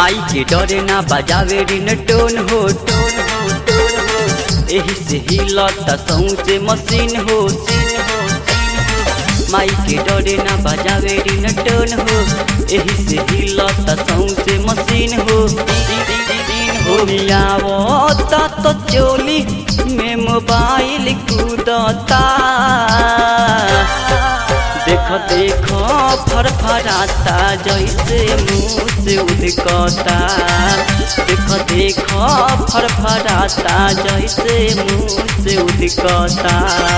माई के डरे ना बजावे रिन टोन हो टोन हो टोन हो एही से हिलता सौसे मशीन हो सीन हो सीन हो माई के डरे ना बजावे रिन टोन हो एही से हिलता सौसे मशीन हो सीन सीन हो मियावता तो चोली में मोबाइल कूदता देख देख फरफराता जैसे मुँह से उदकता देख देख फरफराता जैसे मुँह से उदकता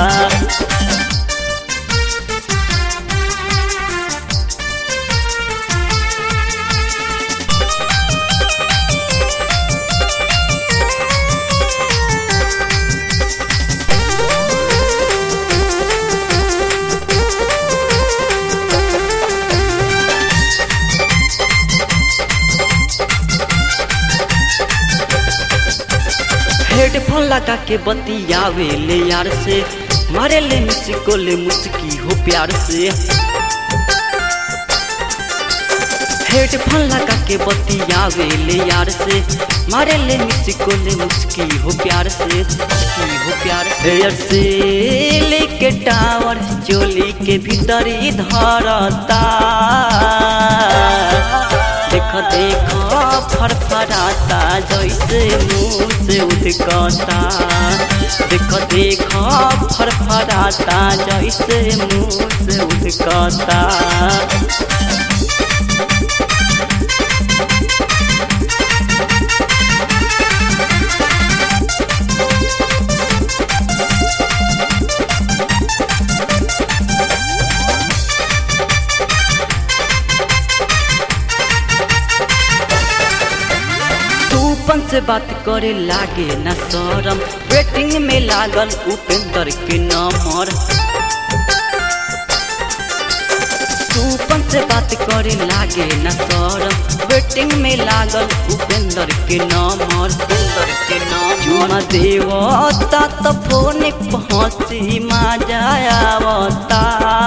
हेडफोन लगा के बतियावे ले यार से मारे ले मुझको ले मुस्की हो प्यार से हेडफोन लगा के बतियावे ले यार से मारे ले मुझको ले मुस्की हो प्यार से मुस्की हो प्यार से यार से लेके टावर चोली के भीतर ही धरता देख देख फरफराता जैसे मुँह से उदकता देख देख फरफराता जैसे मुँह से उदकता तूपन से बात करे लागे न शरम वेटिंग में लागल उपेंद्र के नंबर तूपन से बात करे लागे न शरम वेटिंग में लागल उपेंद्र के नंबर उपेंद्र के नाम चुमा देवता तो फोन पहुँची मजा आवता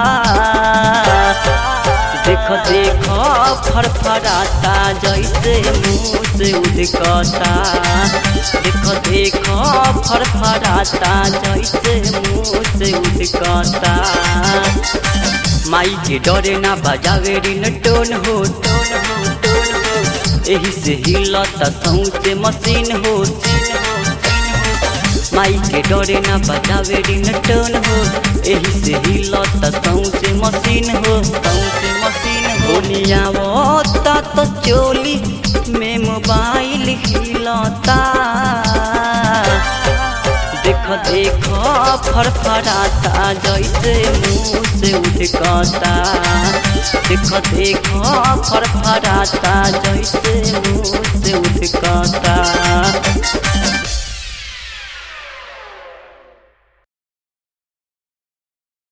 देख देख फरफराता जैसे मुँह से उदकता देख देख फरफराता जैसे मुँह से उदकता माई के डरे ना बजावे रिन टोन हो टोन हो टोन हो एही से हिलता सौसे मशीन हो सीन हो सीन हो माई के डरे ना बजावे रिन टोन हो एही से हिलता सौसे मशीन हो सौसे मशीन हो नियावता तो चोली में मोबाइल हिलता देख देख फरफराता जैसे मुँह से उठकता देख देख फरफराता जैसे मुँह से उठकता